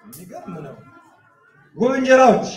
የሚገርም ነው። ውብ እንጀራዎች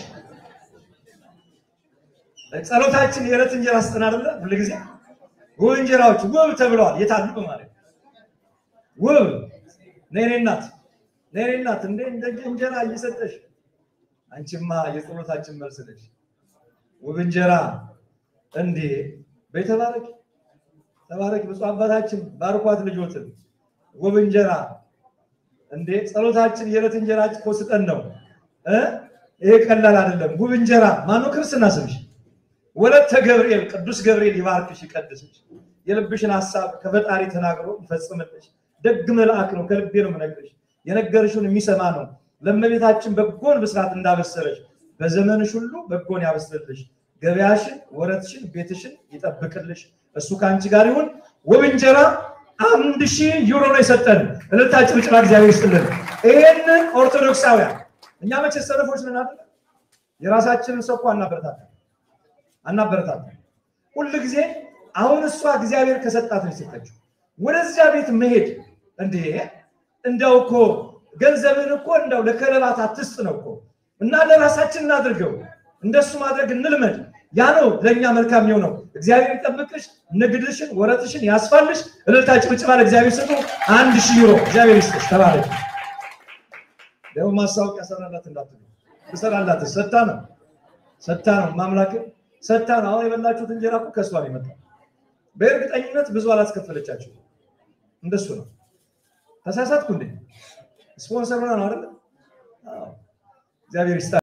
ጸሎታችን የዕለት እንጀራ ስጠን አይደለ? ሁልጊዜ ውብ እንጀራዎች ውብ ተብለዋል። የታሉ ማለት ውብ ነይ እኔ እናት ነይ እኔ እናት እንደ እንደ እንጀራ እየሰጠሽ አንቺማ የጸሎታችን መልስ ነሽ። ውብ እንጀራ እንዴ በይ ተባረክ ተባረክ ብፁዕ አባታችን ባርኳት ልጆትን ውብ እንጀራ እንዴ ጸሎታችን የዕለት እንጀራ እኮ ስጠን ነው እ ይሄ ቀላል አይደለም። ውብ እንጀራ ማነው ክርስትና ስምሽ? ወለተ ገብርኤል ቅዱስ ገብርኤል ይባርክሽ ይቀድስሽ፣ የልብሽን ሀሳብ ከፈጣሪ ተናግሮ ይፈጽምልሽ። ደግ መልአክ ነው፣ ከልቤ ነው የምነግርሽ። የነገርሽውን የሚሰማ ነው። ለእመቤታችን በጎን ብስራት እንዳበሰረሽ በዘመንሽ ሁሉ በጎን ያበስርልሽ። ገበያሽን፣ ወረትሽን፣ ቤትሽን ይጠብቅልሽ። እሱ ከአንቺ ጋር ይሁን። ውብ እንጀራ አንድ ሺህ ዩሮ ነው የሰጠን። እልልታችን ጭራ እግዚአብሔር ይስጥልን። ይህንን ኦርቶዶክሳውያን እኛ መቼ ሰነፎች ነን አይደል? የራሳችንን ሰው እኮ አናበረታታ አናበረታታ ሁል ጊዜ አሁን እሷ እግዚአብሔር ከሰጣት ነው የሰጠችው። ወደዚያ ቤት መሄድ እንዴ እንደው እኮ ገንዘብን እኮ እንደው ለከለባት አትስጥ ነው እኮ እና ለራሳችን እናድርገው። እንደሱ ማድረግ እንልመድ። ያ ነው ለእኛ መልካም የሆነው። እግዚአብሔር ይጠብቅሽ፣ ንግድሽን፣ ወረትሽን ያስፋልሽ። እልልታችን ጭብጨባ ለእግዚአብሔር ስጡ። አንድ ሺህ ዩሮ እግዚአብሔር ይስጥሽ። ተባረክ። ደግሞ ማስታወቂያ ሰራላት እንዳትሉ ትሰራላት። ሰታ ነው ሰታ ነው ማምላክ ሰታ ነው። አሁን የበላችሁት እንጀራ እኮ ከእሷ ነው የመጣው። በእርግጠኝነት ብዙ አላስከፈለቻችሁ። እንደሱ ነው። ተሳሳትኩ እንዴ? ስፖንሰር ሆና ነው አይደለ? እግዚአብሔር ይስጣ